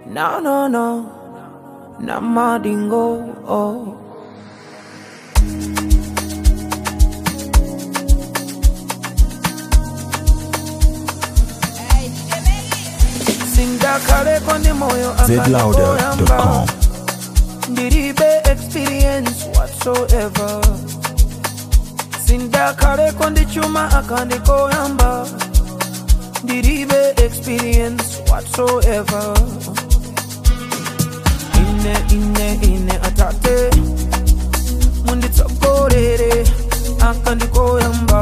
No, no, no. Namadingo. Oh. Sindakale kondi moyo zlouder.com. ndiribe experience whatsoever sindakale kondi chuma akandikoyamba ndiribe experience whatsoever ine ine ine atate munditsogolere akandikoyamba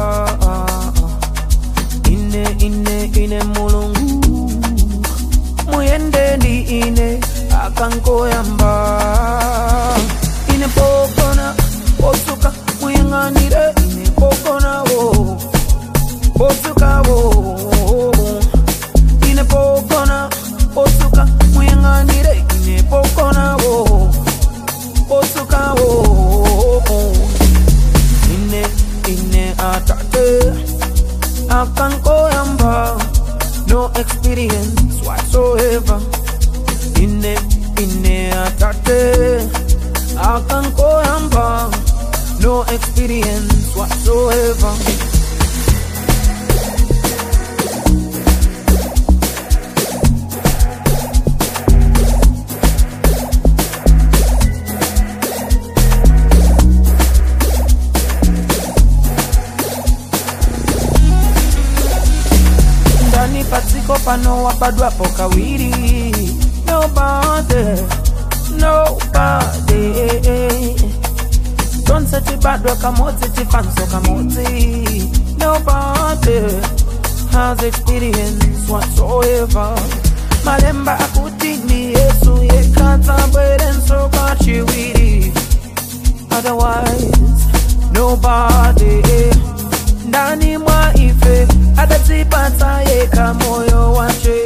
ine ine ine mulungu muyende ndi ine akankoyamba ine pokona posuka muyang'anire ine pokonawo posukawo ine pokona posuka muyang'anire ine pokonawo posukawo ine ine atate akankoyamba no experience whatsoever ine ine atate akankoyamba no experience whatsoever ndani patsiko pano wabadwapo kawiri nobody nobody tonse tibadwa kamodzi tifanso kamodzi nobody has experience whatsoever malemba akuti ndi yesu yekatsabwerenso kachiwiri otherwise nobody ndani mwa ife atadzipatsa yekha moyo wache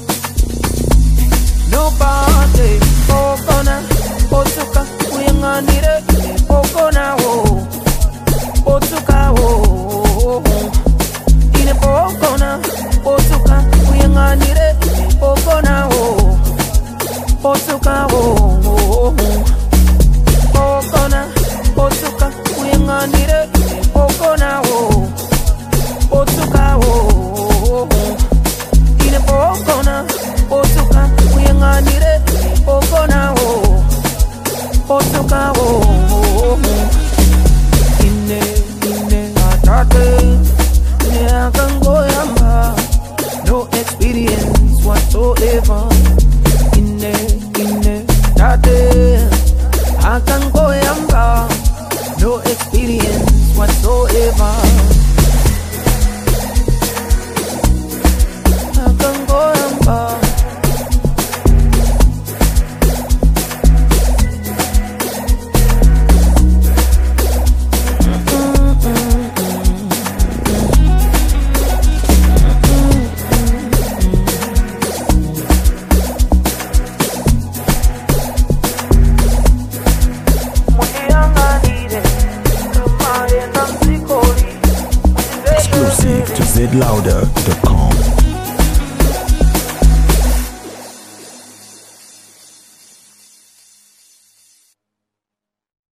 nobody pokona posuka uyang'anire pokonawo posukawo ine pokona posuka uyang'anire pokonawo posukawo pokona posuka uyang'anire pokonawo posukawo ine pokona posuka uyang'anire pokonawo posukawo ine ine atate ine akangoyamba no experience whatsoever ine ine atate akangoyamba no experience whatsoever akangoyamba muyang'anire kama yenda mzikoli Exclusive to zlouder.com.